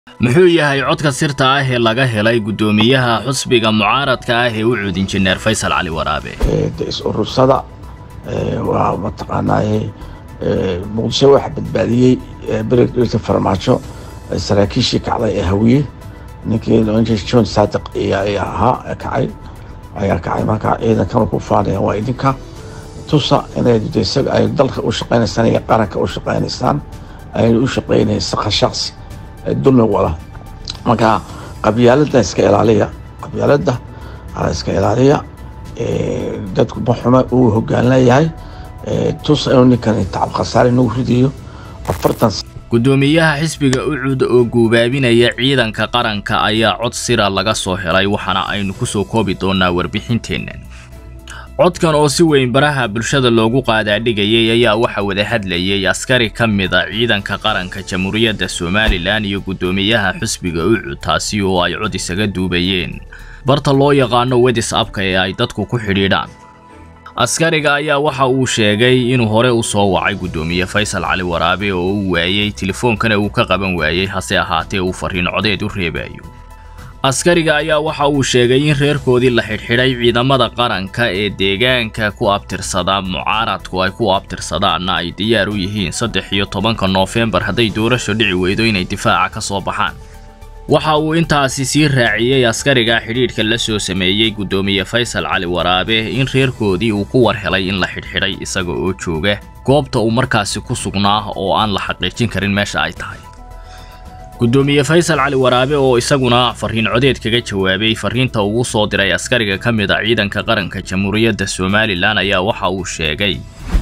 muxuu yahay codka sirta ah ee laga helay guddoomiyaha xusbiga mucaaradka ah ee u cud injineer faysal cali waraabe de is-urursada waa mataqaanaa muqdisho waxa badbaadiyey beredhirta farmaajo saraakiishii kacday ee hawiye ninkii john saadiq ayaa ahaa kacay ayaa kacay markaa ciidankana ku faanaya waa idinka tusa inay isaga ay dalka u shaqaynaysaan iyo qaranka u shaqaynaysaan ayna u shaqaynaysa shaqsi dulmi wada marka qabyaalada iska ilaaliya qabyaalada iska ilaaliya dadku maxuma uu hoggaanleeyahay tus inuu ninkan tacab khasaare nagu ridayo afartan guddoomiyaha xisbiga ucud oo guubaabinaya ciidanka qaranka ayaa cod sira laga soo helay waxaana aynu ku soo koobi doonaa warbixinteennan codkan oo si weyn baraha bulshada loogu qaadaadhigayay ayaa waxa wada hadlayay askari ka mida ciidanka qaranka jamhuuriyadda somalilan iyo guddoomiyaha xusbiga ucud taasi oo ay cod isaga duubayeen barta loo yaqaano wedis abka ee ay dadku ku xidhiidhaan askariga ayaa waxa uu sheegay inuu hore u soo wacay guddoomiye faysal cali waraabe oo uu waayey telefoonkana uu ka qaban waayey hase ahaatee uu fariin codeed u reebayo askariga ayaa waxa uu sheegay in reerkoodii la xidhxidhay ciidamada qaranka ee deegaanka ku abtirsada mucaaradku ay ku abtirsadaanna ay diyaar u yihiin saddex iyo tobanka noofembar hadday doorasho dhici weydo inay difaaca ka soo baxaan waxa uu intaasi sii raaciyey askariga xidhiidhka la soo sameeyey guddoomiye faysal cali waraabe in reerkoodii uu ku war helay in la xidhxidhay isaga oo jooga goobta uu markaasi ku sugnaa oo aan la xaqiijin karin meesha ay tahay guddoomiye faysal cali waraabe oo isaguna fariin codeed kaga jawaabay fariinta ugu soo diray askariga ka mid a ciidanka qaranka jamhuuriyadda somalilan ayaa waxa uu sheegay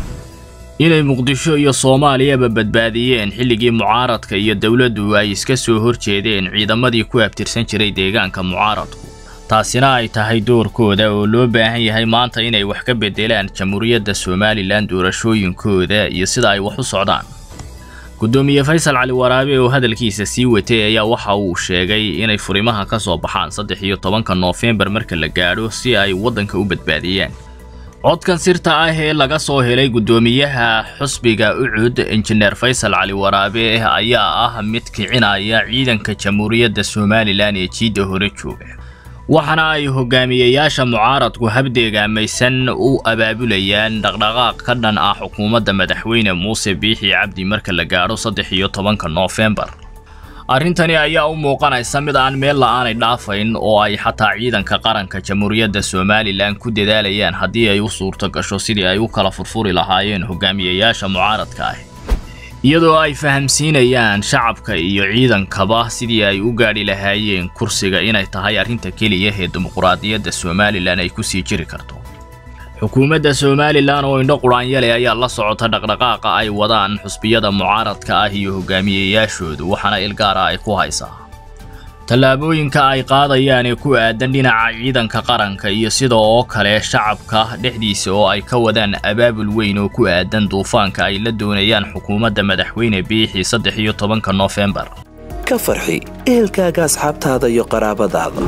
inay muqdisho iyo soomaaliyaba badbaadiyeen xilligii mucaaradka iyo dowladdu ay iska soo horjeedeen ciidamadii ku abtirsan jiray deegaanka mucaaradku taasina ay tahay doorkooda oo loo baahan yahay maanta inay wax ka beddelaan jamhuuriyadda somalilan doorashooyinkooda iyo sida ay wax u socdaan guddoomiye faysal cali waraabe oo hadalkiisa sii watay ayaa waxa uu sheegay inay furimaha ka soo baxaan saddex iyo tobanka noofembar marka la gaadho si ay waddanka u badbaadiyaan codkan sirta ah ee laga soo helay guddoomiyaha xusbiga ucud injineer faysal cali waraabe ayaa ah mid kicinaya ciidanka jamhuuriyadda somalilan ee jiidda hore jooga waxaana ay hogaamiyeyaasha mucaaradku habdeegaamaysan u abaabulayaan dhaqdhaqaaq ka dhan ah xukuumadda madaxweyne muuse biixi cabdi marka la gaadho saddex iyo tobanka noofembar arrintani ayaa u muuqanaysa mid aan meel la'aanay dhaafayn oo ay xataa ciidanka qaranka jamhuuriyadda somalilan ku dadaalayaan haddii ay u suurto gasho sidii ay u kala furfuri lahaayeen hogaamiyeyaasha mucaaradka ah iyadoo ay fahamsiinayaan shacabka iyo ciidankaba sidii ay u gaadhi lahaayeen kursiga inay tahay arrinta keliya ee dimuquraadiyadda somalilan ay ku sii jiri karto xukuumadda somalilan oo indho quraanyale ayaa la socota dhaqdhaqaaqa ay wadaan xusbiyada mucaaradka ah iyo hogaamiyeyaashoodu waxaana ilgaara ay ku haysaa tallaabooyinka ay qaadayaan ee ku aadan dhinaca ciidanka qaranka iyo sida oo kale shacabka dhexdiisa oo ay ka wadaan abaabul weyn oo ku aadan duufaanka ay la doonayaan xukuumadda madaxweyne biixi saddex iyo tobanka noofembar ka farxi ehelkaaga asxaabtaada iyo qaraabadaada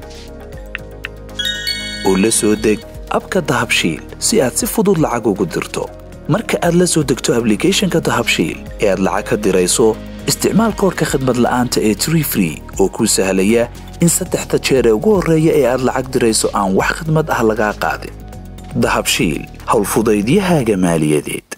oo la soo deg abka dahabshiil si aad si fudud lacag ugu dirto marka aad la soo degto ablicathonka dahabshiil ee aad lacag ka dirayso isticmaal koorka khadmad la'aanta ee tree free oo kuu sahlaya in saddexda jeer ee ugu horreeya ee aad lacag dirayso aan wax khadmad ah lagaa qaadin dahabshiil howlfudaydiyahaaga maaliyadeed